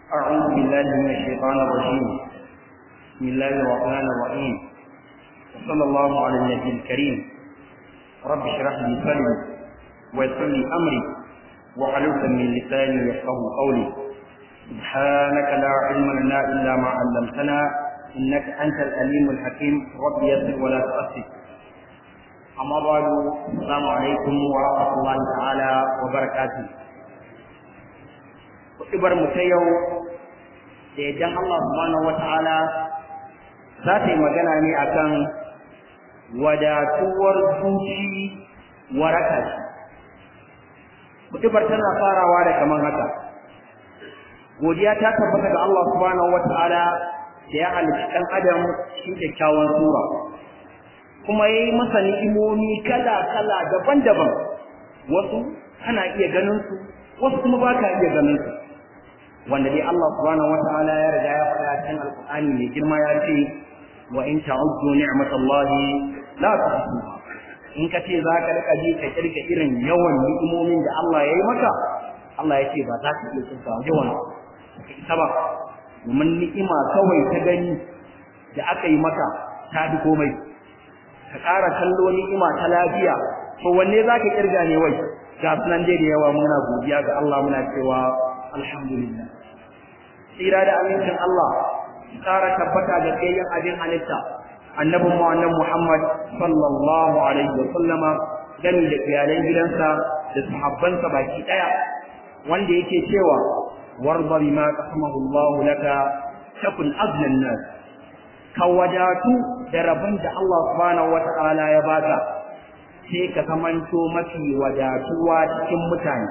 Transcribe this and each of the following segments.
أعوذ بالله من الشيطان الرجيم بسم الله الرحمن الرحيم وصلى الله على النبي الكريم رب اشرح لي صدري ويسر لي أمري وحلوة من لساني يفقه قولي سبحانك لا علم لنا إلا ما علمتنا إنك أنت الأليم الحكيم رب يسر ولا تؤثر أما بعد السلام عليكم ورحمة الله تعالى وبركاته Kuɗibar mu ta yau da idan Allah subhanahu wa ta'ala za ta yi magana ne akan wadatuwar zuci waraka ce. Kuɗibar tana farawa da kaman haka. Godiya ta tabbata ga Allah subhanahu wa ta'ala da ya halicci ɗan adam cikin kyakkyawan sura. kuma ya yi masa ni'imomi kala-kala daban-daban wasu kana iya ganin su wasu kuma ba ka iya ganin su wanda dai Allah subhanahu wata'ala ya riga ya faɗa cikin alƙur'ani mai girma ya ce wa in ta'uddu ni'matallahi la tuhsuha in ka ce za ka rika ji ka kirka irin yawan ni'imomin da Allah ya yi maka Allah ya ce ba za ka iya tsinka yawan ita ba domin ni'ima kawai ta gani da aka yi maka ta fi komai ka ƙara kallo ni'ima ta lafiya to wanne za ka kirga ne wai ga sunan dai da yawa muna godiya ga Allah muna cewa alhamdulillah tsira da amincin Allah ƙara tabbata ga kayan abin halitta annabin mu annabi Muhammad sallallahu alaihi wa sallama gani da iyalan gidansa da sahabbansa baki daya wanda yake cewa warda bima qasamahu Allah laka takun azlan nas ka wadatu da rabon da Allah subhanahu wata'ala ya baka sai ka kamanto mafi wadatuwa cikin mutane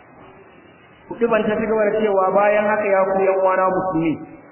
kuɗi ban ta gaba da cewa bayan haka ya ku yan uwana musulmi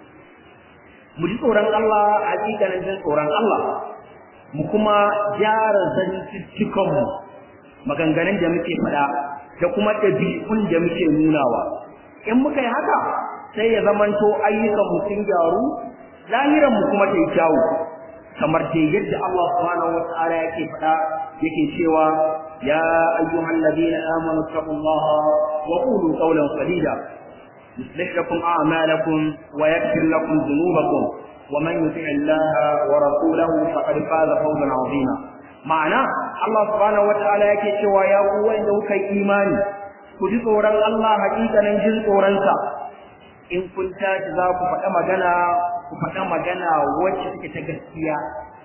mu ji tsoron Allah hakikanin jin tsoron Allah mu kuma gyara zantuttukan mu maganganun da muke faɗa da kuma ɗabi'un da muke nunawa in muka yi haka sai ya zamanto ayyukan mu sun gyaru lahiran mu kuma ta yi kyawu kamar dai yadda Allah subhanahu wata'ala yake faɗa yake cewa ya ayyuhal ladina amanu taqullaha wa qulu qawlan sadida yuslih lakum a'malakum wa yaghfir lakum dhunubakum wa man yuti' Allah wa rasulahu faqad faza fawzan 'azima ma'ana Allah subhanahu wata'ala yake cewa ya ku wanda kuka imani ku ji tsoron Allah hakikanin jin tsoronsa in kun tashi za ku faɗa magana ku faɗa magana wacce take ta gaskiya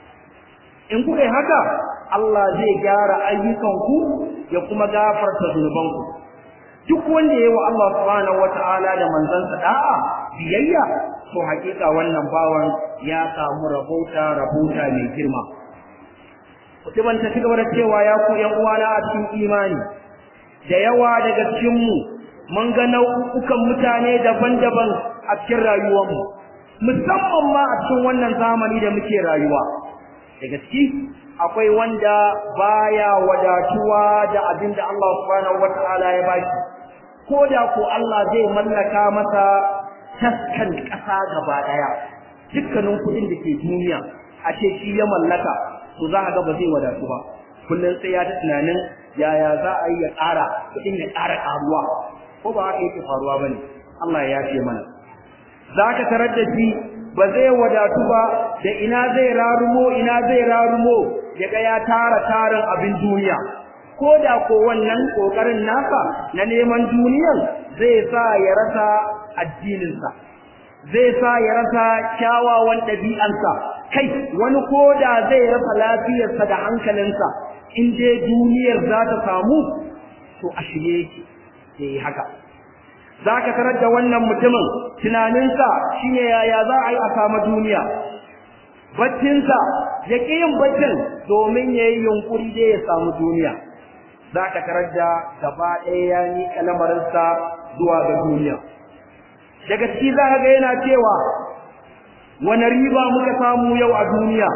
in kuka yi haka Allah zai gyara ayyukanku ya kuma gafarta zunubanku duk wanda yayi wa Allah subhanahu wata'ala da manzansa da'a biyayya to hakika wannan bawan ya samu rabauta rabauta mai girma kutuban ta cigaba da cewa ya ku yan uwana a cikin imani da yawa daga cikin mu mun ga nau'ukan mutane daban-daban a cikin rayuwarmu musamman ma a cikin wannan zamani da muke rayuwa daga ciki akwai wanda baya wadatuwa da abin da Allah subhanahu wataala ya baki ko da ko Allah zai mallaka masa taskan ƙasa gaba ɗaya dukkanin kuɗin da ke duniya a ce shi ya mallaka to za a ga ba zai wadatu ba kullum sai ya ta tunanin yaya za a yi ya ƙara kuɗin ya ƙara ƙaruwa ko ba haka yake faruwa ba ne Allah ya yafe mana za ka tarar da shi ba zai wadatu ba da ina zai rarumo ina zai rarumo yaga ya tara tarin abin duniya ko da ko wannan kokarin nasa na neman duniyan zai sa ya rasa addininsa zai sa ya rasa kyawawan ɗabi'ansa kai wani ko da zai rasa lafiyarsa da hankalinsa in dai duniyar za ta samu to a shirye yake sai haka za ka tarar da wannan mutumin tunaninsa shine yaya za a yi a samu duniya baccinsa ya ƙi yin baccin domin ya yi yunƙuri dai ya samu duniya za ka tarar da gaba ɗaya ya miƙa lamarinsa zuwa ga duniya daga ciki za ka ga yana cewa wani riba muka samu yau a duniya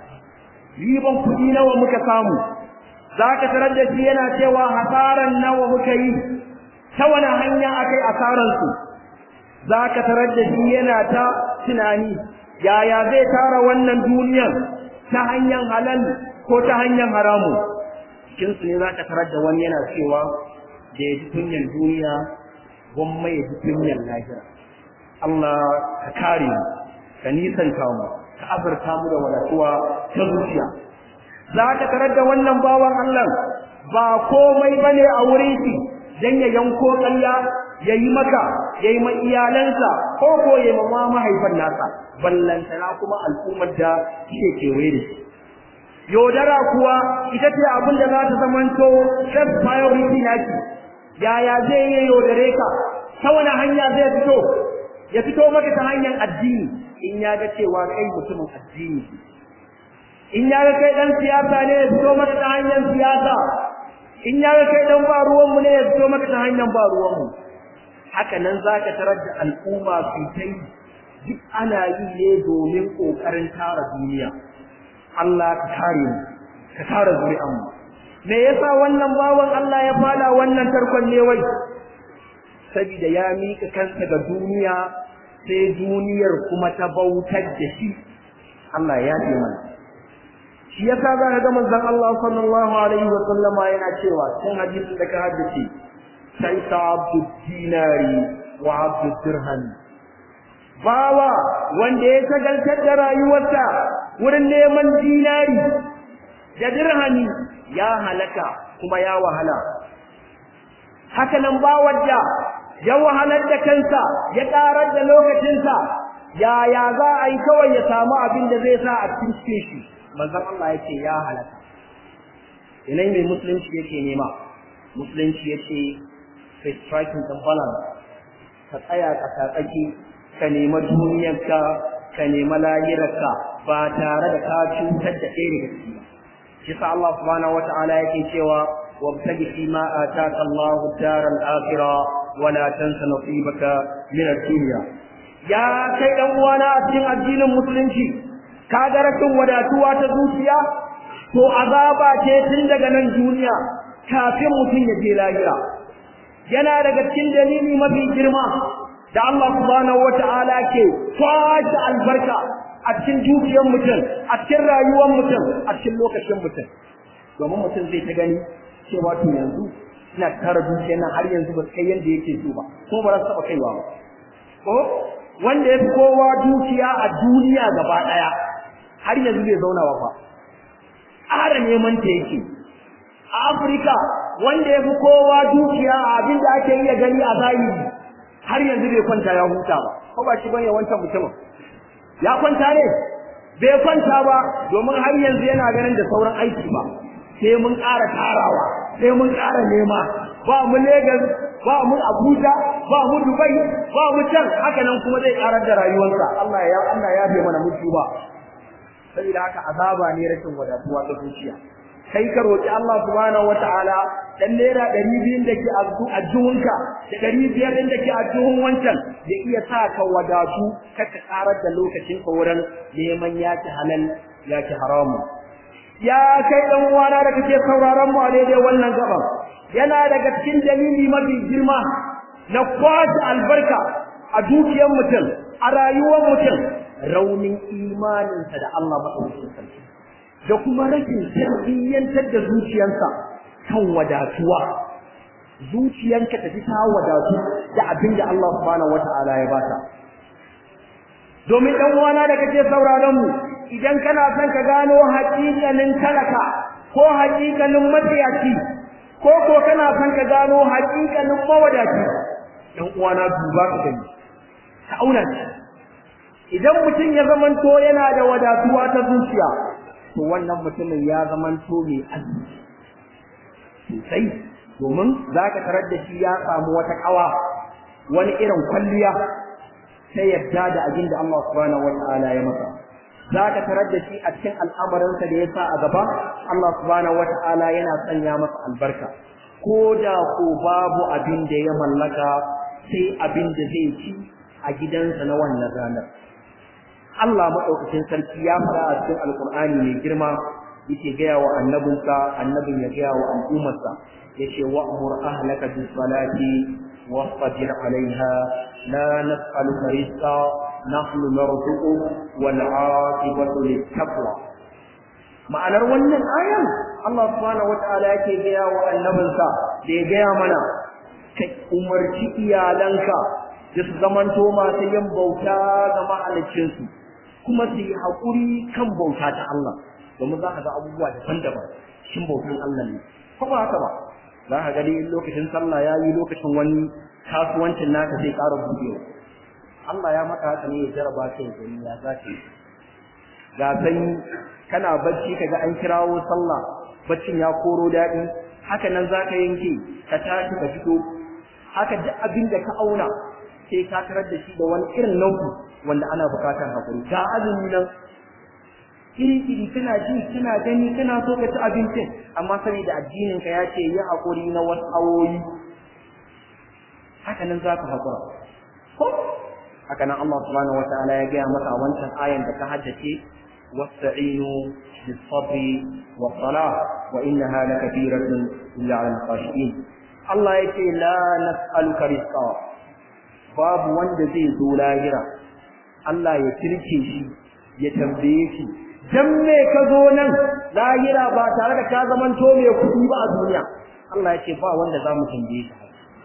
riban kuɗi nawa muka samu za ka tarar da shi yana cewa hasaran nawa muka yi ta wani hanya akai asararsu za ka tarar da shi yana ta tunani yaya zai tara wannan duniyar ta hanyar halal ko ta hanyar haramu cikinsu ne za ka tarar da wani yana cewa da ya ji kunyan duniya gwamma ya ji kunyan lahira Allah ka kare mu ka nisanta mu ka azurta mu da wadatuwa ta zuciya za ka tarar da wannan bawan Allah ba komai bane a wurin shi dan ya yanko ƙarya ya yi maka ya yi ma iyalansa ko ko ya yi ma mahaifan nasa ballantana kuma al'ummar da ke kewaye da shi yaudara kuwa ita ce abin da za ta zamanto first priority naki yaya zai yi yaudare ka ta wani hanya zai fito ya fito maka ta hanyar addini in ya ga cewa kai mutumin addini in ya ga kai dan siyasa ne ya fito maka ta hanyar siyasa in ya ga kai dan ba ruwanmu ne ya fito maka ta hanyar ba ruwanmu haka nan za ka tarar da al'umma su kai duk ana yi ne domin ƙoƙarin tara duniya Allah ka kare mu ka kare zuri'an mu me yasa wannan bawan Allah ya fada wannan tarkon ne wai saboda ya mika kansa ga duniya sai duniyar kuma ta bautar da shi Allah ya ce mana shi yasa za ka ga manzon Allah sallallahu alaihi wa sallama yana cewa cikin hadisin da ka haddace sai ta abdu dinari wa abdu dirham bawa wanda ya shagaltar da rayuwarsa wurin neman dinari da dirhami ya halaka kuma ya wahala haka nan bawar da ya wahalar da kansa ya karar da lokacinsa yaya za a yi kawai ya samu abin da zai sa a cikin shi manzon Allah yake ya halaka yanayi mai musulunci yake nema musulunci yake ka striking the balance ka tsaya ka tsaki ka nema duniyarka ka nema lahirarka ba tare da ka cutar da ɗaya daga ciki ba shi sa Allah subhanahu wata'ala yake cewa wabtaji fi ma ataka Allah ad-dar al-akhirah wa la tansa nasibaka min ad-dunya ya kai dan uwana a cikin addinin musulunci ka ga rashin wadatuwa ta zuciya to azaba ce tun daga nan duniya kafin mutum ya je lahira yana daga cikin dalili mafi girma da Allah subhanahu wata'ala ke kwace albarka a cikin dukiyar mutum a cikin rayuwar mutum a cikin lokacin mutum domin mutum zai ta gani cewa to yanzu ina tara dukiyar nan har yanzu ba su kai yanda yake so ba ko ba za su taɓa kaiwa ba ko wanda ya fi kowa dukiya a duniya gaba ɗaya har yanzu bai zauna ba fa ƙara neman ta yake a Afirka wanda ya fi kowa dukiya a abin da ake iya gani a zahiri har yanzu bai kwanta ya huta ba ko ba shi bane wancan mutumin ya kwanta ne bai kwanta ba domin har yanzu yana ganin da sauran aiki ba sai mun ƙara tarawa sai mun ƙara nema ba mu Legas ba mu Abuja ba mu Dubai ba mu can haka nan kuma zai ƙarar da rayuwarsa Allah ya Allah ya bai mana mutu ba saboda haka azaba ne rashin wadatuwa ta zuciya kai ka roki Allah subhanahu wataala dan naira ɗari biyun da ke a juhunka da ɗari biyar ɗin da ke a juhun wancan ya iya sa ka wadatu ka ka karar da lokacin ka wurin neman yaki halal yaki haramu ya kai ɗan uwana da kake sauraron mu a daidai wannan gaban yana daga cikin dalili mafi girma na kwace albarka a dukiyar mutum a rayuwar mutum raunin imaninsa da Allah maɗaukakin sarki da kuma rashin tarbiyyantar da zuciyarsa kan wadatuwa zuciyanka tafi ta wadatu da abin da Allah subhanahu wata'ala ya bata domin dan uwana da kake sauraron mu idan kana son ka gano haƙiƙanin talaka ko haƙiƙanin matsiyaci ko ko kana son ka gano haƙiƙanin mawadaci dan uwana duba ka gani ka auna shi idan mutum ya zamanto yana da wadatuwa ta zuciya to wannan mutumin ya zamanto mai arziki sosai domin za ka tarar da shi ya samu wata ƙawa wani irin kwalliya ta yadda da abin da Allah subhanahu wa ta'ala ya masa za ka tarar da shi a cikin al'amarinsa da ya sa a gaba Allah subhanahu wa ta'ala yana sanya masa albarka ko da ko babu abin da ya mallaka sai abin da zai ci a gidansa na wannan ranar Allah maɗaukacin sarki ya fara a cikin alƙur'ani mai girma yake gaya wa annabinsa annabin ya gaya wa al'ummarsa yace wa'mur ahlaka bis salati wasbir alaiha la nas'aluka rizqa nahnu narzuqu wal 'aqibatu lit taqwa ma'anar wannan ayan Allah subhanahu wata'ala yake gaya wa annabinsa da ya gaya mana ka umarci iyalanka da su zamanto masu yin bauta ga mahaliccinsu kuma su yi haƙuri kan bauta ta Allah domin za ka ga abubuwa daban-daban shin bautan Allah ne ko ba haka ba za ka gani in lokacin sallah ya yi lokacin wani kasuwancin naka zai ƙara buɗewa Allah ya maka haka ne ya jaraba ka ya gani ya za ka yi ga sanyi kana bacci kaga an kirawo sallah baccin ya koro daɗi haka nan za ka yanke ka tashi ka fito haka duk abin da ka auna sai ka tarar da shi da wani irin nau'i wanda ana bukatar hakuri ga azumi nan iri iri kana ji kana gani kana so ka ci abincin amma saboda addinin ka ya ce yi hakuri na wasu awoyi haka nan za ka hakura ko haka nan Allah subhanahu wataala ya gaya maka a wancan ayan da ka haddace واستعينوا بالصبر والصلاة وإنها لكثيرة إلا على الخاشعين الله يقول لا نسألك رزقا باب وند زي زو لاهرة الله يتركي شي يتنبيه شي dan me ka zo nan lahira ba tare da ka zaman to mai kuɗi ba a duniya Allah ya ce ba wanda za mu tambaye ka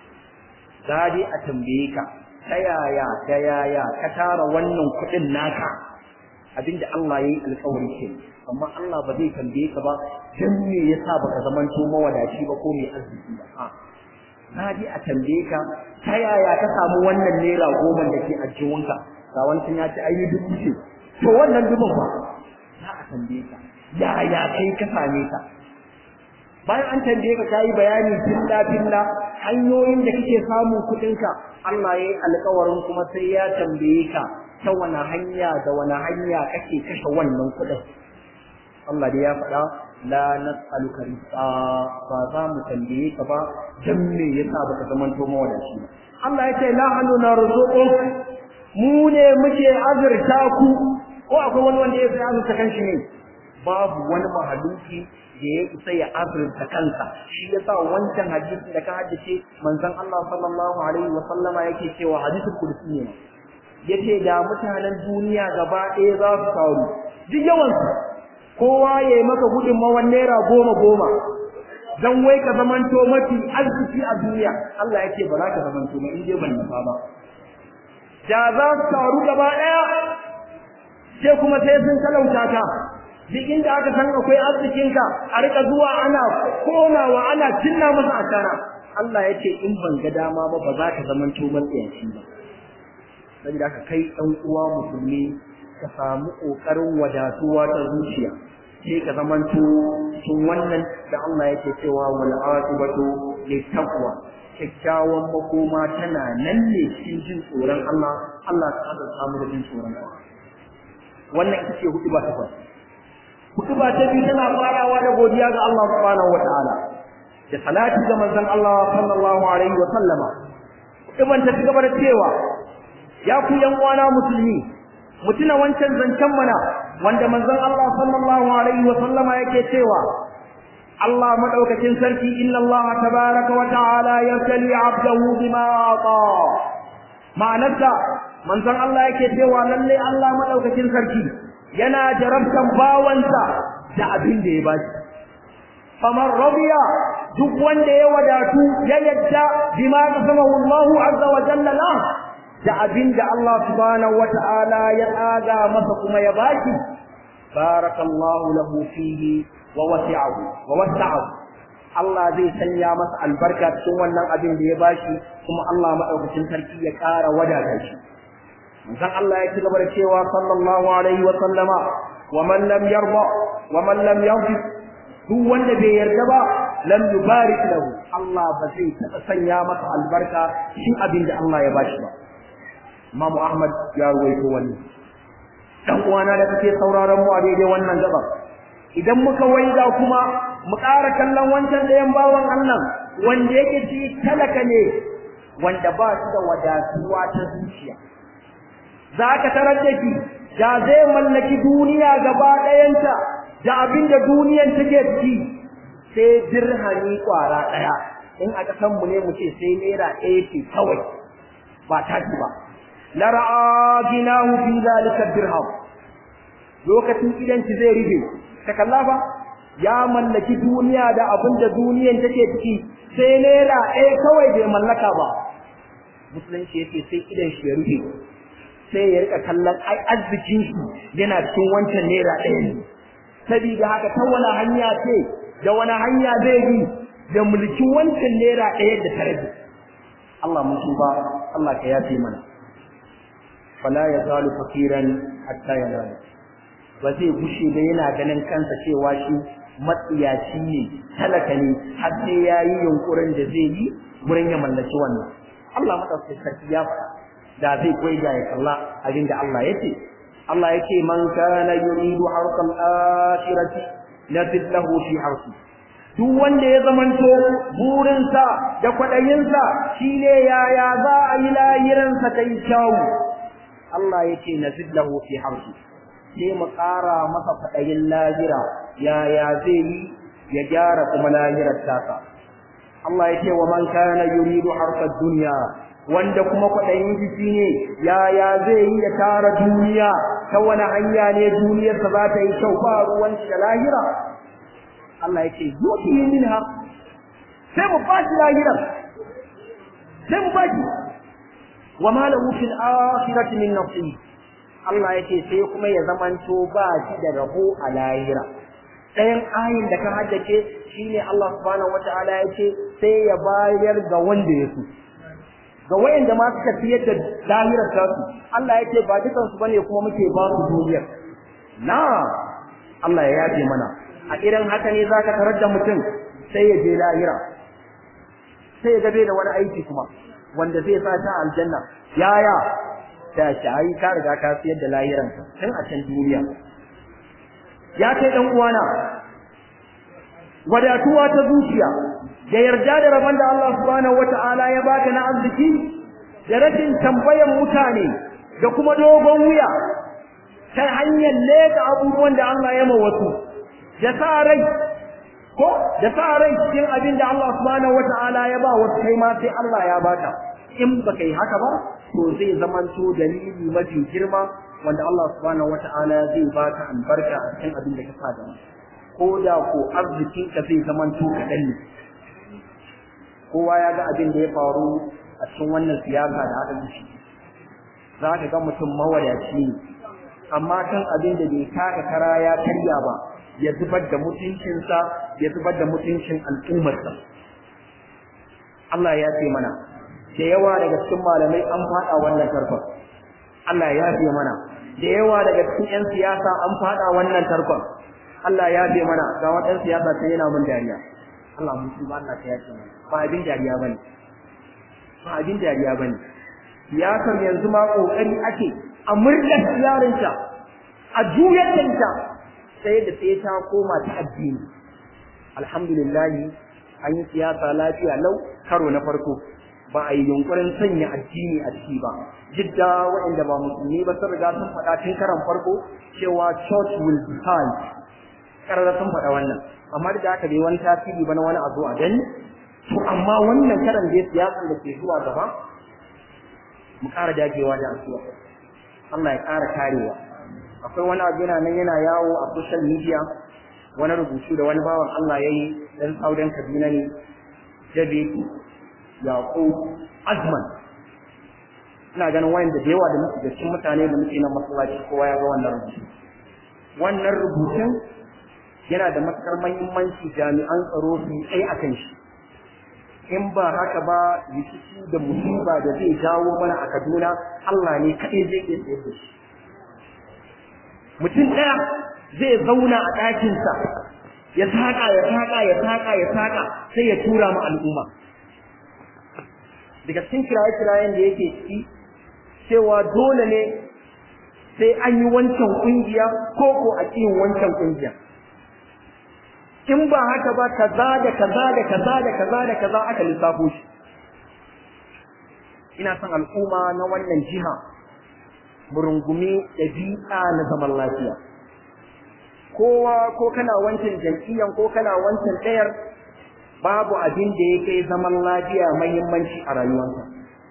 za dai a tambaye ka ta yaya ta yaya ka tara wannan kuɗin naka abinda Allah ya yi alƙawari ke amma Allah ba zai tambaye ka ba dan me yasa baka zaman to mawadaci ba ko mai arziki ba a na ji a tambaye ka ta yaya ka samu wannan naira goma da ke ajiyunka ga wancan ya ci ayi dubu ce to wannan dubun ba za a tambaye ka yaya kai ka same ta bayan an tambaye ka kayi bayani filla filla hanyoyin da kake samun kuɗinka Allah ya yi alƙawarin kuma sai ya tambaye ka ta wani hanya da wani hanya kake kashe wannan kuɗin Allah dai ya faɗa la nas'aluka rizqa ba za mu tambaye ka ba dan me yasa baka zaman to mawadaci ba Allah ya ce la hanu narzuquk mu ne muke azurta ku ko akwai wani wanda ya sai azurta kanshi ne babu wani mahaluki da ya isa ya azurta kansa shi yasa wancan hadisi da ka haddace manzon Allah sallallahu alaihi wa sallama yake cewa hadisul qudsi ne yace da mutanen duniya gaba ɗaya za su taru duk yawansu kowa ya yi maka gudunmawar naira goma goma don wai ka zamanto mafi arziki a duniya Allah ya ce ba za ka zamanto ba in dai ban nufa ba da za su taru gaba ɗaya sai kuma sai sun talauta ka duk inda aka san akwai arzikinka a rika zuwa ana konawa ana cinna masa asara Allah ya ce in ban ga dama ba ba za ka zamanto matsiyaci ba saboda haka kai ɗan uwa musulmi ka samu ƙoƙarin wadatuwa ta zuciya sai ka zamanto cikin wannan da Allah yake cewa wal aqibatu littaqwa kyakkyawan makoma tana nan ne cikin jin tsoron Allah Allah ta da samu da jin tsoron Allah wannan ita ce hudu ba ta farko hudu ba ta biyu tana farawa da godiya ga Allah subhanahu wataala da salati ga manzon Allah sallallahu alaihi wa sallama hudu ta ci gaba da cewa ya ku yan uwana musulmi mutuna wancan zancen mana wanda manzon Allah sallallahu alaihi wa sallama yake cewa Allah madaukakin sarki inna Allah tabaraka wa ta'ala yasli 'abdahu bima ata ma'anarsa manzon Allah yake cewa lalle Allah madaukakin sarki yana jarabtan bawansa da abin da ya bashi faman radiya duk wanda ya wadatu ya yadda bima qasamahu Allah azza wa jalla la da abin da Allah subhanahu wata'ala ya tsaga masa kuma ya baki barakallahu lahu fihi wa wasi'ahu wa wasa'ahu Allah zai sanya masa albarka cikin wannan abin da ya bashi kuma Allah madaukakin sarki ya ƙara wadata shi manzon Allah ya ci gaba da cewa sallallahu alaihi wa sallama wa man lam yarda wa man lam yaghfir duk wanda bai yarda ba lam yubarik lahu Allah ba zai taɓa sanya masa albarka cikin abin da Allah ya bashi ba Imam Ahmad ya ruwaito wani dan uwana da kake sauraron mu a daidai wannan gaba idan muka waiga kuma mu ƙara kallon wancan ɗayan bawan Allah wanda yake ci talaka ne wanda ba shi da wadatuwa ta zuciya za ka tarar da shi da zai mallaki duniya gaba ɗayanta da abin da duniyan take ciki sai dirhami ƙwara ɗaya in a ƙasan mu ne mu ce sai naira ɗaya ce kawai ba tashi ba la ra'a ginahu fi zalika dirham lokacin idan ki zai rufe ta kalla fa ya mallaki duniya da abin da duniyan take ciki sai naira ɗaya kawai bai mallaka ba musulunci yace sai idan shi ya rufe sai ya rika kallon ai arzikin shi yana cikin wancan naira ɗaya ne saboda haka ta wani hanya ce da wani hanya zai bi da mulkin wancan naira ɗaya da ta rage Allah mun tuba Allah ka yafe mana fala ya zalu fakiran hatta yanala ba zai gushe da yana ganin kansa cewa shi matsiyaci ne talaka ne har sai ya yi yunkurin da zai yi wurin ya mallaki wannan Allah madaukakin sarki ya faɗa da zai koyi da ya kalla abin da Allah yake Allah yake man kana yuridu harkal akhirati nazid lahu fi harsi duk wanda ya zamanto burinsa da kwaɗayinsa shine yaya za a yi lahiransa ta yi kyawu Allah yake nazid lahu fi harsi sai mu ƙara masa kwaɗayin lahira yaya zai yi ya gyara kuma lahirar tasa Allah yake wa man kana yuridu harkar duniya wanda kuma kwaɗayin jiki ne yaya zai yi ya tara duniya ta wani hanya ne duniyarsa za ta yi kyau ba ruwan shi da lahira Allah ya ce yuti minha sai mu bashi lahiran sai mu bashi wa ma lahu fil akhirati min nasib Allah ya ce sai kuma ya zamanto ba shi da rabo a lahira ɗayan ayin da ka haddace shine Allah subhanahu wataala ya ce sai ya bayar ga wanda ya so ga wayanda ma suka fiyar da lahirar tasu Allah ya ce ba dukan su bane kuma muke ba su duniyar na Allah ya yafe mana a irin haka ne zaka tarar da mutum sai ya je lahira sai ya gabe da wani aiki kuma wanda zai sa ta aljanna yaya ta shi ai ka riga ka siyar da lahiran tun a can duniya ya kai dan uwana wadatuwa ta zuciya da yarda da rabon da Allah subhanahu wata'ala ya baka na arziki da rashin tambayan mutane da kuma dogon wuya ta hanyar leka abubuwan da Allah ya wasu da sa rai ko da sa rai cikin abin da Allah subhanahu wata'ala ya ba wasu kai ma sai Allah ya baka in baka yi haka ba to zai zamanto dalili mafi girma wanda Allah subhanahu wata'ala zai baka albarka a cikin abin da ka sa da ko da ko arzikinka zai zamanto kaɗan ne kowa ya ga abin da ya faru a cikin wannan siyasa da aka shi za ka ga mutum mawadaci ne amma kan abin da bai taka kara ya karya ba ya zubar da mutuncinsa ya zubar da mutuncin al'ummarsa Allah ya ce mana da yawa daga cikin malamai an faɗa wannan tarkon Allah ya ce mana da yawa daga cikin 'yan siyasa an faɗa wannan tarkon Allah ya ce mana ga wadan siyasa sai yana mun dariya Allah mun ci ba Allah ya ce mana ba abin dariya bane ba abin dariya bane siyasar yanzu ma kokari ake a murda yarinta a juyar da ita sai da sai ta koma ta addini alhamdulillah an yi siyasa lafiya lau karo na farko ba a yi yunkurin sanya addini a ciki ba jidda waɗanda ba musulmi ba sun riga sun faɗa tun karan farko cewa church will decide karara sun faɗa wannan amma da aka bai wani tasiri ba na wani abu a gani to amma wannan karan da siyasan da ke zuwa gaba mu ƙara dagewa da asuwa Allah ya ƙara karewa akwai wani abu yana nan yana yawo a social media wani rubutu da wani bawan Allah ya yi ɗan saudan Kaduna ne Jabe Yaƙub Azman ina ganin wayanda da yawa da muke da cikin mutane da muke nan masallaci kowa ya ga wannan rubutu wannan rubutun yana da matukar mahimmanci jami'an tsaro su yi tsaye a kan shi in ba haka ba rikici da musiba da zai jawo mana a Kaduna Allah ne kaɗai zai iya tsaye da shi mutum ɗaya zai zauna a ɗakinsa ya saƙa ya saƙa ya saƙa ya saƙa sai ya tura ma al'umma daga cikin kiraye-kirayen da yake ciki cewa dole ne sai an yi wancan ƙungiya ko ko a cikin wancan ƙungiya in ba haka ba kaza da kaza da kaza da kaza da kaza aka lissafo shi ina son al'umma na wannan jiha murungumi ɗabi'a na zaman lafiya kowa ko kana wancan jam'iyyan ko kana wancan ɗayar babu abin da ya kai zaman lafiya mahimmanci a rayuwarsa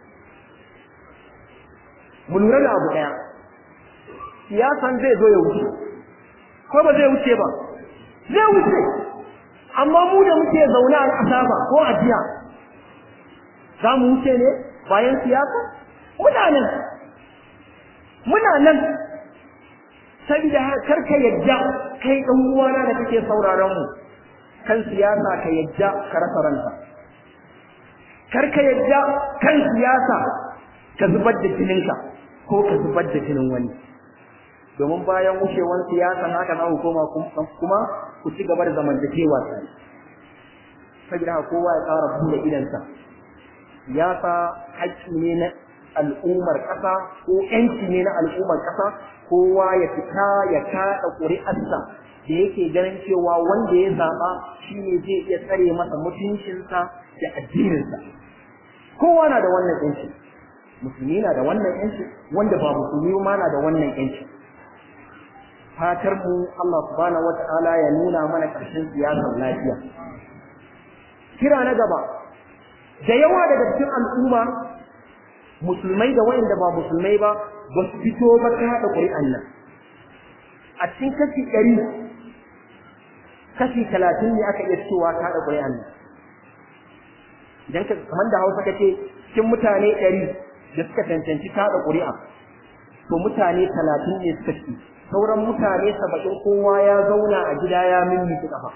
mu lura da abu ɗaya siyasan zai zo ya wuce ko ba zai wuce ba zai wuce amma mu da muke zaune a ƙasa ba ko a jiya za mu wuce ne bayan siyasa muna nan muna nan saboda kar ka yadda kai dan uwana da kake sauraron mu kan siyasa ka yadda ka rasa ranka kar ka yadda kan siyasa ka zubar da jininka ko ka zubar da jinin wani domin bayan wucewar siyasa haka za ku koma kuma ku ci gaba da zamantakewa tare saboda haka kowa ya tsara buɗe idansa siyasa haƙƙi ne na al'ummar ƙasa ko ƴanci ne na al'ummar ƙasa kowa ya fita ya kaɗa ƙuri'arsa da yake ganin cewa wanda ya zaɓa shi ne zai iya tsare masa mutuncinsa da addininsa kowa na da wannan ƴanci musulmi na da wannan ƴanci wanda ba musulmi ma na da wannan ƴanci fatar mu Allah subhanahu wata'ala ya nuna mana ƙarshen siyasar lafiya kira na gaba da yawa daga cikin al'umma musulmai da wayanda ba musulmai ba ba su fito ba ta haɗa ƙuri'an nan a cikin kashi ɗari kashi talatin ne aka iya cewa ta haɗa ƙuri'an nan idan ka kamar da hausa ka ce cikin mutane ɗari da suka cancanci ta haɗa ƙuri'a to mutane talatin ne suka ci sauran mutane saba'in kowa ya zauna a gida ya mimmi kafa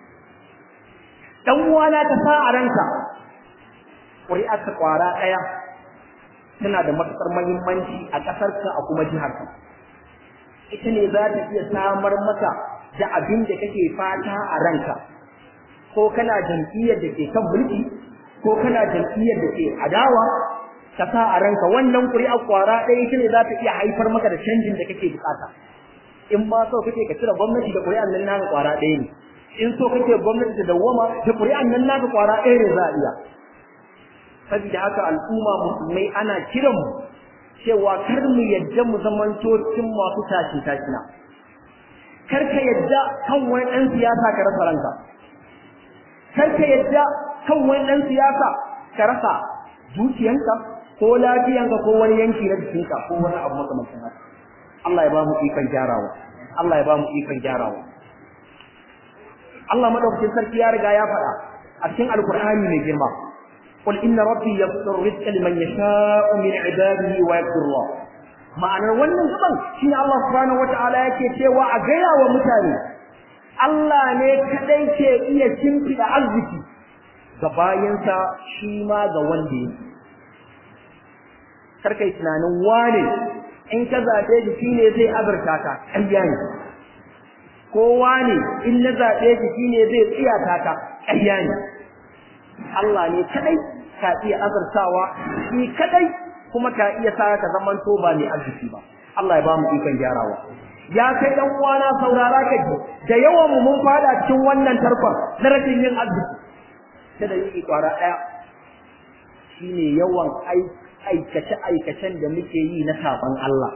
dan uwana ta sa a ranka ƙuri'ar ta ƙwara ɗaya tana da matuƙar muhimmanci a ƙasarka a kuma jiharka ita ne za ta iya samar maka da abin da kake fata a ranka ko kana jam'iyyar da ke kan mulki ko kana jam'iyyar da ke adawa ka sa a ranka wannan ƙuri'ar ƙwara ɗaya ita ne za ta iya haifar maka da canjin da kake bukata in ba so kake ka cire gwamnati da ƙuri'ar nan naka ƙwara ɗaya ne in so kake gwamnati da dawwama da ƙuri'an nan naka ƙwara ɗaya ne za a iya saboda haka al'umma musulmai ana kiran mu cewa kar mu yadda mu zamanto cikin masu tashi tashina kar ka yadda kan wani ɗan siyasa ka rasa ranka kar ka yadda kan wani ɗan siyasa ka rasa dukiyanka ko lafiyanka ko wani yanki na jikinka ko wani abu makamancin haka Allah ya ba mu ikon gyarawa Allah ya ba mu ikon gyarawa Allah madaukakin sarki ya riga ya faɗa a cikin alkur'ani mai girma قل إن ربي يبسط الرزق لمن يشاء من عباده ويقدر الله ma'anar wannan gaban shine Allah subhanahu wataala yake cewa a gaya wa mutane Allah ne kadai ke iya shimfiɗa arziki ga bayansa shi ma ga wanda yake karkai tunanin wane in ka zaɓe shi shine zai azurta ka ƙarya ne ko wane in na zaɓe shi shine zai tsiyata ka ƙarya ne Allah ne kadai ka iya azurtawa shi kadai kuma ka iya sa ka zaman to ba mai arziki ba Allah ya ba mu ikon gyarawa ya kai dan uwana saurara ka ji da yawan mu mun fada cikin wannan tarkon na rashin yin arziki da da yi kwara daya shine yawan aikace aikacen da muke yi na saban Allah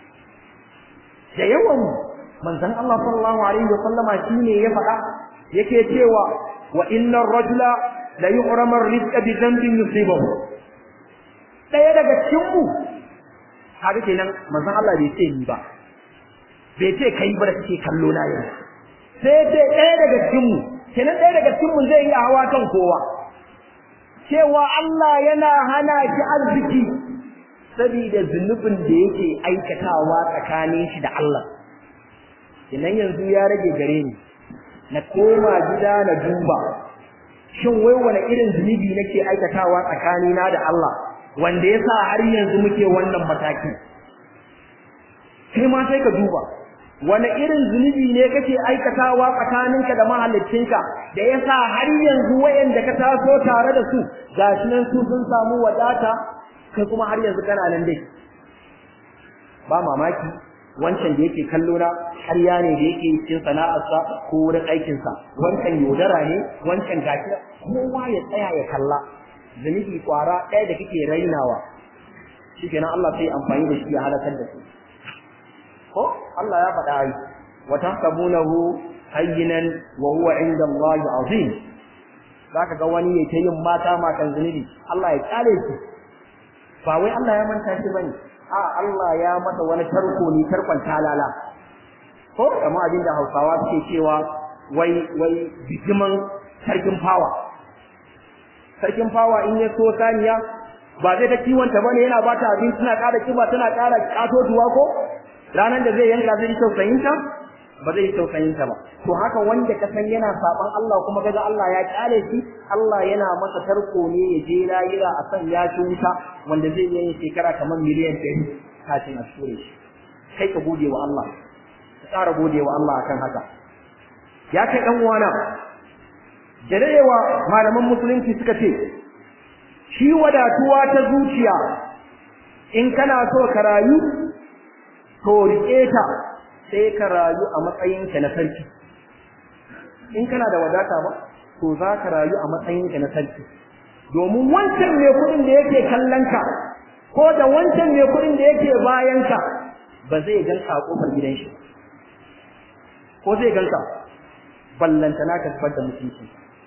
da yawan manzon Allah sallallahu alaihi wasallama shine ya faɗa yake cewa wa innar rajula la yu'ramu ar-rizqa bi dhanbin yusibahu daya daga cikin mu haka kenan manzon Allah bai ce ni ba bai ce kai ba da kake kallo na yanzu sai ce daya daga cikin mu kenan daya daga cikin mu zai yi hawa kan kowa cewa Allah yana hana shi arziki saboda zunubin da yake aikatawa tsakanin shi da Allah kenan yanzu ya rage gare ni na koma gida na duba shin wai wani irin zunubi nake aikatawa tsakanina da Allah wanda yasa har yanzu muke wannan mataki kai ma sai ka duba wani irin zunubi ne kake aikatawa tsakaninka da mahallicinka da yasa har yanzu wayanda ka taso tare da su gashi nan su sun samu wadata kai kuma har yanzu kana nan dai ba mamaki wancan da yake kallo na ƙarya ne da yake cikin sana'arsa ko wurin aikinsa wancan yaudara ne wancan gashi kowa ya tsaya ya kalla zunubi kwara ɗaya da kake rainawa shikenan Allah sai amfani da shi ya halakar da su ko Allah ya faɗa ai wa tahsabunahu hayyinan wa huwa inda Allah azim zaka ga wani ya ta yin mata matan zunubi Allah ya kare shi ba wai Allah ya manta shi bane a Allah ya masa wani tarko ne tarkon talala ko kamar abin da Hausawa suke cewa wai wai bijiman sarkin fawa sarkin fawa in ya so saniya ba zai ta kiwonta bane yana ba ta abinci tana ƙara kiba tana ƙara ƙatotuwa ko ranar da zai yanka zai yi tausayinta ba zai yi tausayinta ba to haka wanda ka san yana saban Allah kuma kaga Allah ya kyale shi Allah yana masa tarko ne ya je layira a san ya ci wuta wanda zai yi shekara kamar miliyan ɗari kafin a ture shi kai ka gode wa Allah ka tsara gode wa Allah akan haka ya kai dan uwana da dadewa malaman musulunci suka ce shi wadatuwa ta zuciya in kana so ka rayu to riƙe ta sai ka rayu a matsayinka na sarki in kana da wadata ba to za ka rayu a matsayinka na sarki domin wancan mai kuɗin da yake kallon ka ko da wancan mai kuɗin da yake bayan ka ba zai ganka a kofar gidan shi ko zai ganka ballantana ka zubar da mutunci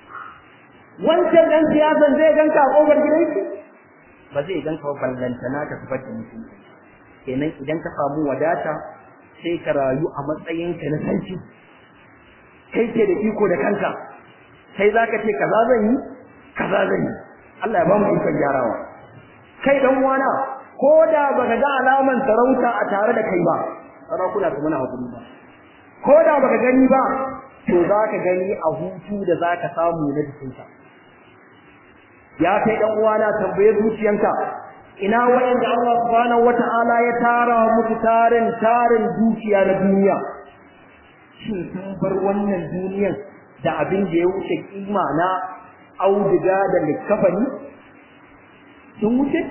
wancan dan siyasan zai ganka a kofar gidan shi ba zai ganka ba ballantana ka zubar da mutunci kenan idan ka samu wadata sai ka rayu a matsayinka na sarki kai ke da iko da kanka kai za ka ce kaza zan yi kaza zan yi Allah ya ba mu ikon gyarawa kai dan wana ko da baka ga alaman sarauta a tare da kai ba sarakuna su muna hakuri ba ko da baka gani ba to za ka gani a hutu da za ka samu na jikinka ya kai dan uwana tambaye zuciyanka ina wa'anda Allah subhanahu wata'ala ya tara musu tarin tarin dukiya na duniya shin sun bar wannan duniyan da abin da ya wuce kima na auduga da likafani sun wuce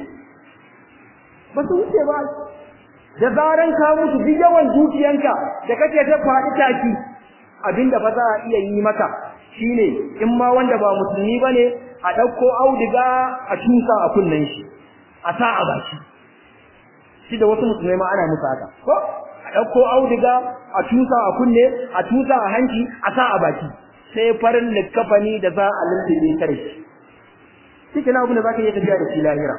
ba su wuce ba da zaran ka mutu duk yawan dukiyanka da kake ta faɗi taki abinda fa za a iya yi maka shine in ma wanda ba musulmi bane a ɗauko auduga a tusa a kunnen shi a sa a baki shi da wasu musulmai ma ana musu haka ko a ɗauko auduga a tusa a kunne a tusa a hanci a sa a baki sai farin likafani da za a lullube kare shi shi kenan abin da za ka iya tafiya da shi lahira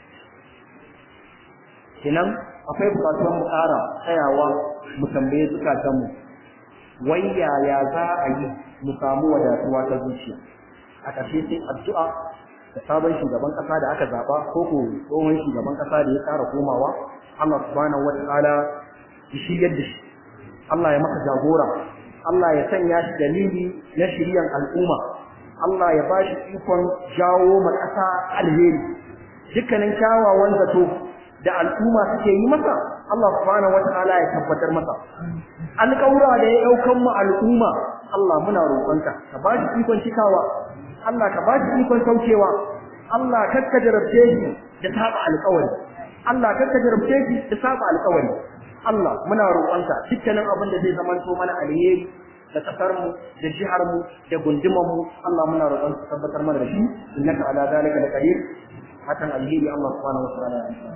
kenan akwai bukatuwar mu ƙara tsayawa mu tambaye zukatanmu wai yaya za a yi mu samu wadatuwa ta zuciya a ƙarshe sai addu'a da sabon shugaban ƙasa da aka zaɓa ko ko tsohon shugaban ƙasa da ya ƙara komawa Allah subhanahu wa ta'ala ya shiryar da shi Allah ya maka jagora Allah ya sanya shi dalili na shiryan al'umma Allah ya ba shi ikon jawo ma ƙasa alheri dukkanin kyawawan zato da al'umma suke yi masa Allah subhanahu wataala ya tabbatar masa alƙawura da ya ɗaukan mu al'umma Allah muna roƙonka ka ba shi ikon cikawa Allah ka ba shi ikon saukewa Allah kakka jarabce shi da saba alƙawari Allah kakka jarabce shi da saba alƙawari Allah muna roƙonka dukkanin abin da zai zamanto mana alheri da kasar mu da jihar mu da gundumar mu Allah muna roƙon ka tabbatar mana da shi innaka ala zalika laqadir hakan alheri Allah subhanahu wa ta'ala ya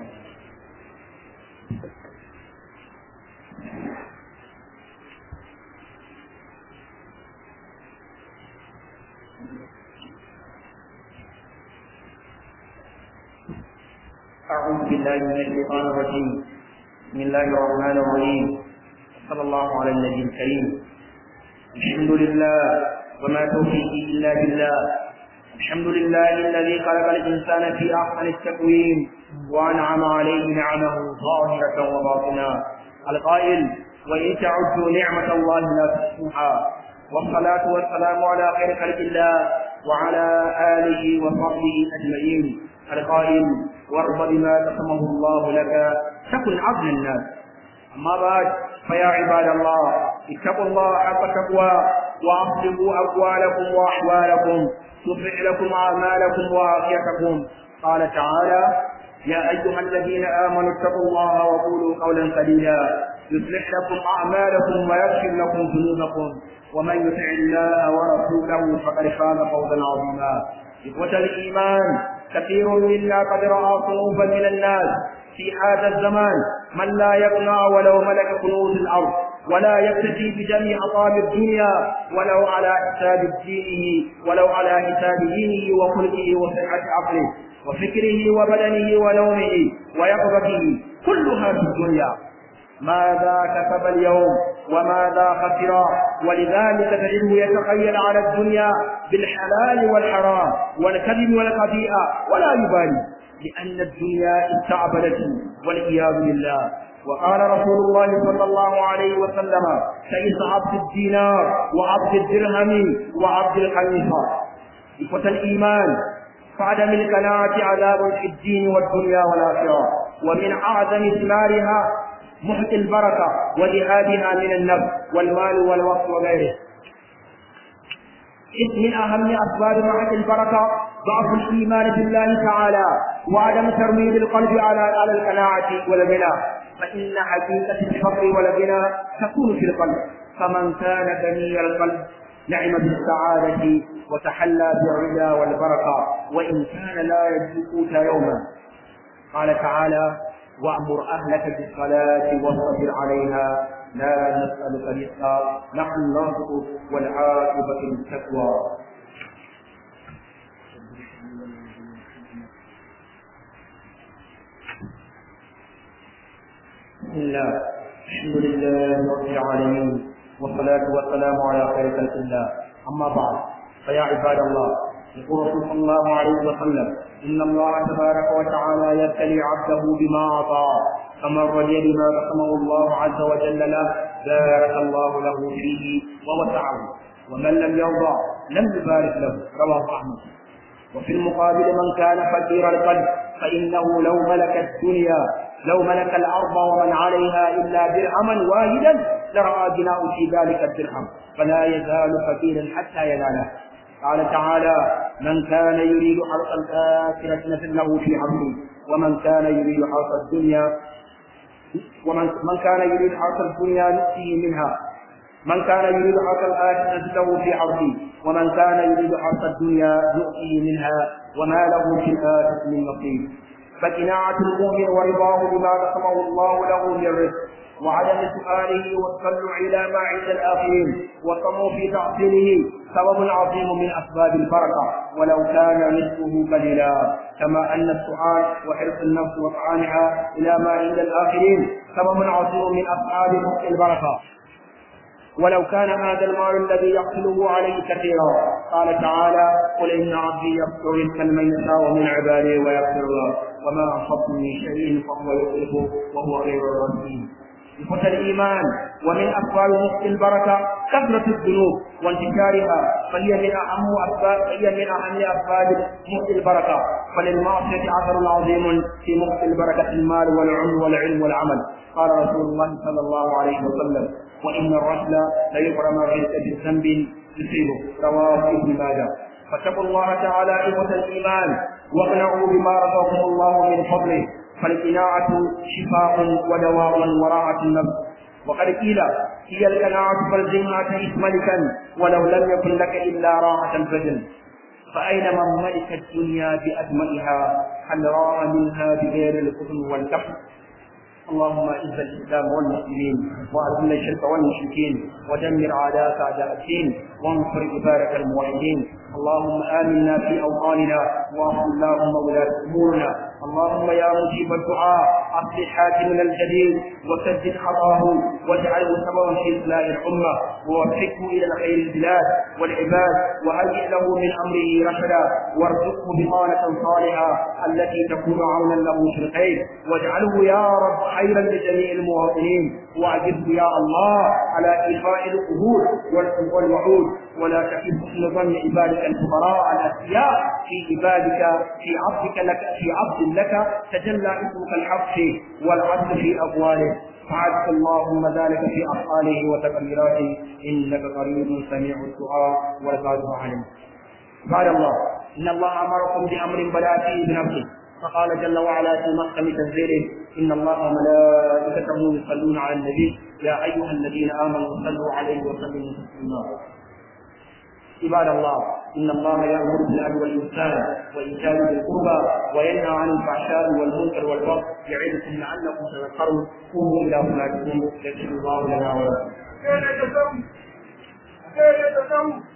أعوذ بالله من الشيطان الرجيم بسم الله الرحمن الرحيم صلى الله على النبي الكريم الحمد لله وما توفيقي إلا بالله الحمد لله الذي خلق الإنسان في أحسن التكوين وأنعم عليه نعمه ظاهرة وباطنة القائل وإن تعدوا نعمة الله لا تحصوها والصلاة والسلام على خير خلق الله وعلى آله وصحبه أجمعين القائل وارض بما قسمه الله لك تكن عدل الناس أما بعد فيا عباد الله اتقوا الله حق تقوى وأصلحوا أقوالكم وأحوالكم يصلح لكم أعمالكم وعافيتكم قال تعالى يا أيها الذين آمنوا اتقوا الله وقولوا قولا سديدا يصلح لكم أعمالكم ويغفر لكم ذنوبكم ومن يطع الله ورسوله فقد فاز فوزا عظيما إخوة الإيمان كثير منا قد رأى صنوفا من الناس في هذا الزمان من لا يقنع ولو ملك كنوز الأرض ولا يكتفي بجميع أطعام الدنيا ولو على حساب دينه ولو على حساب دينه وخلقه وصحة عقله وفكره وبدنه ونومه ويقظته كلها في الدنيا ماذا كسب اليوم وماذا خسر ولذلك تجده يتخيل على الدنيا بالحلال والحرام والكذب والخبيئة ولا يبالي لأن الدنيا استعبدته والعياذ بالله وقال رسول الله صلى الله عليه وسلم كيس عبد الدينار وعبد الدرهم وعبد الخليفة إخوة الإيمان فعدم القناعة عذاب في الدين والدنيا والآخرة ومن أعظم ثمارها محت البركة وجهادها من النفس والمال والوقت وغيره إذ من أهم أسباب محت البركة ضعف الإيمان بالله تعالى وعدم ترميم القلب على على القناعة والغنى فإن حقيقة الفقر والغنى تكون في القلب فمن كان غني القلب نعم بالسعادة وتحلى بالرضا والبركة وإن كان لا يجد قوت يوما قال تعالى وأمر أهلك بالصلاة واصطبر عليها لا نسألك رزقا نحن نرزقك والعاقبة للتقوى بسم الله الحمد لله رب العالمين والصلاة والسلام على خير خلق الله أما بعد فيا عباد الله يقول رسول صلى الله عليه وسلم إن الله تبارك وتعالى يبتلي عبده بما أعطى فمن رضي بما قسمه الله عز وجل له بارك الله له فيه ووسعه ومن لم يرضى لم يبارك له رواه أحمد وفي المقابل من كان فقير القلب فإنه لو ملك الدنيا لو ملك الأرض ومن عليها إلا درهما واحدا لرأى جناء في ذلك الدرهم فلا يزال فقيرا حتى يناله قال تعالى من كان يريد حرث الآخرة نزل له في حرثه ومن كان يريد حرث الدنيا ومن من كان يريد حرث الدنيا نؤتيه منها من كان يريد حرث الآخرة نزل له في حرثه ومن كان يريد حرث الدنيا نؤتيه منها وما له في الآخرة من نصيب فقناعة المؤمن ورضاه بما قسمه الله له من رزق وعدم سؤاله والتطلع إلى ما عند الآخرين والطمع في تحصيله سبب عظيم من أسباب البركة ولو كان رزقه قليلا كما أن السؤال وحرص النفس وطعامها إلى ما عند الآخرين سبب عظيم من أسباب البركة ولو كان هذا المال الذي يقتله عليه كثيرا قال تعالى قل ان عبدي يغفر رزقا من يشاء من عباده ويغفر له وما انفقتم من شيء فهو يخلفه وهو خير الرازقين إخوة الإيمان ومن أسباب نصف البركة كثرة الذنوب وانتشارها فهي من أهم أسباب فهي من أهم أسباب نصف البركة فللمعصية أثر عظيم في نصف البركة المال والعمر والعلم والعمل قال رسول الله صلى الله عليه وسلم وإن الرجل ليحرم الرزق بذنب يصيبه رواه ابن ماجه فاتقوا الله تعالى إخوة الإيمان واقنعوا بما رزقكم الله من فضله فالقناعة شفاء ودواء وراحة النفس وقد قيل هي القناعة فالزمها تعيش ملكا ولو لم يكن لك إلا راحة البدن فأين من ملك الدنيا بأجمعها هل راى منها بغير الكفر والكفر اللهم اعز الاسلام والمسلمين واذل الشرك والمشركين ودمر اعداءك اعداء الدين وانصر عبادك الموحدين اللهم امنا في اوطاننا واغفر اللهم ولاة امورنا اللهم يا مجيب الدعاء اصلح حاكمنا الجليل وسدد خطاه واجعله سببا في اصلاح الامه ووفقه الى الخير البلاد والعباد وهيئ له من امره رشدا وارزقه بطانه صالحه التي تكون عونا له في الخير واجعله يا رب خيرا لجميع المواطنين واجبه يا الله على ايفاء القبور والوعود ولا تكن حسن ظن عبادك الفقراء الاثرياء في عبادك في عبدك لك في عبد لك تجلى اسمك الحق فيه والعدل في اقواله فعدك اللهم ذلك في افعاله وتقديراته انك قريب سميع الدعاء والقادر عليه قال الله ان الله امركم بامر بدا فيه بنفسه فقال جل وعلا في محكم تنزيله ان الله وملائكته يصلون على النبي يا ايها الذين امنوا صلوا عليه وسلموا تسليما عباد الله ان الله يامر بالعدل والاحسان وايتاء ذي القربى وينهى عن الفحشاء والمنكر والبغي يعظكم لعلكم تذكرون قوموا الى صلاتكم يغفر الله لنا ولكم